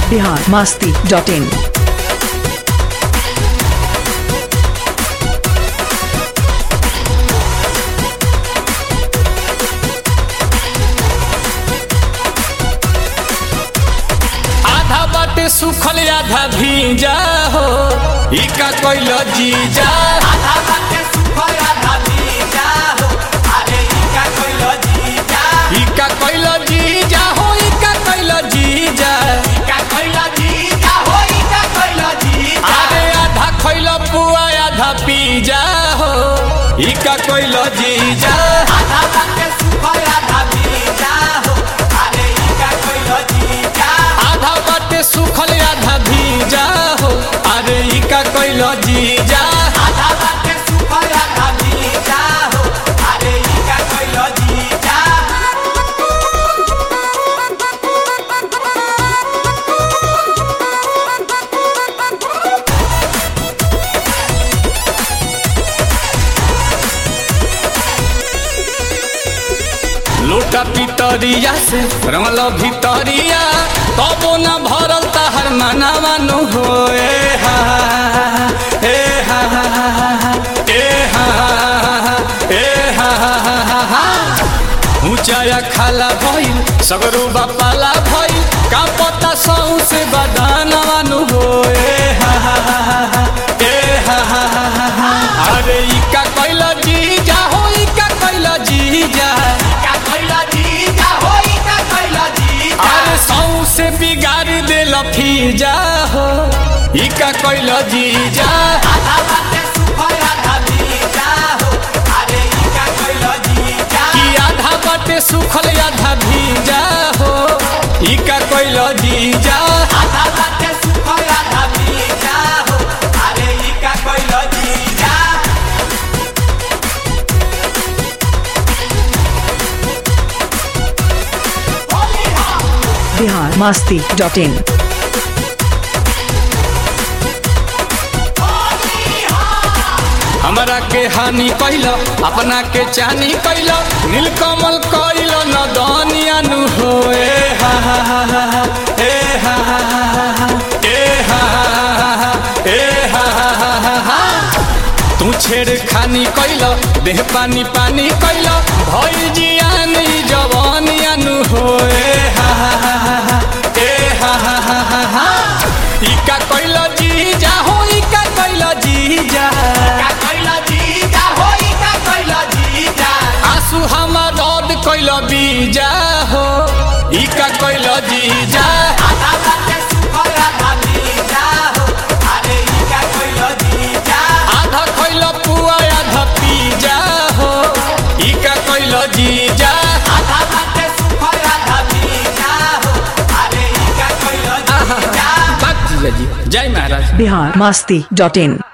Bihar Masti dot in आधा बाटे सुखल आधा भीजा हो इका कोइल जीजा आधा बाटे सुखल आधा भीजा हो अरे इका कोइल जीजा इका कोइल जीजा हो इका कोइल जीजा इका कोइल जीजा हो इका कोइल जीजा अरे आधा खोइल पुआ आधा पीजा हो इका कोइल जीजा आधा बाटे सुखल आधा भीजा हो अरे इका कोइल जीजा आधा बाटे सुखल आधा भीजा हो अरे इका कोइल जीजा आधा बाटे सुखल आधा भीजा हो अरे इका कोइल जीजा लोटा पितरिया से रमल भितरिया तबो न भरल तहर मनावा नु हो ए हा ए हा ए हा ए हा ऊंचाया खाला भइल सगरू बापाला भइल का पता सौ से बदानवा नु हो ए हा ए हा अरे इका कैल जीजा हो इका कैल जीजा इका कोइल जीजा हो इका कोइल जीजा अरे सौ से बिगाड़ दे लफीजा हो इका कैल जीजा आधा बाटे सुखल आधा भीजा हो अरे इका कोइल जीजा कि आधा बाटे सुखल आधा भीजा हो इका कैल जीजा आधा बाटे सुखल आधा भीजा हो अरे इका कोइल जीजा बिहार मास्ती डॉट इन हमरा के हानि कैल अपना के चानी कैल नीलकमल कैल न दनिया नु हो ए हा हा हा हा हा, ए हा हा हा हा हा, ए हा हा हा हा, ए हा हा हा हा हा। तू छेड़ खानी कैल देह पानी पानी कैल भई जियान ई जवानिया नु हो ए हा हा हा हा हा, ए हा हा हा हा हा। इका कैल जीजा हो इका कैल जीजा इका कोइल जीजा हो इका कोइल जीजा आंसू हमार रद कैल बीजा हो इका कैल जीजा आधा बाटे सुखल आधा भीजा हो अरे इका कोइल जीजा आधा कैल पुआ आधा पीजा हो इका कैल जीजा आधा बाटे सुखल आधा भीजा हो अरे इका कोइल जीजा बात जीजा जी जय महाराज बिहार मास्ती डॉट इन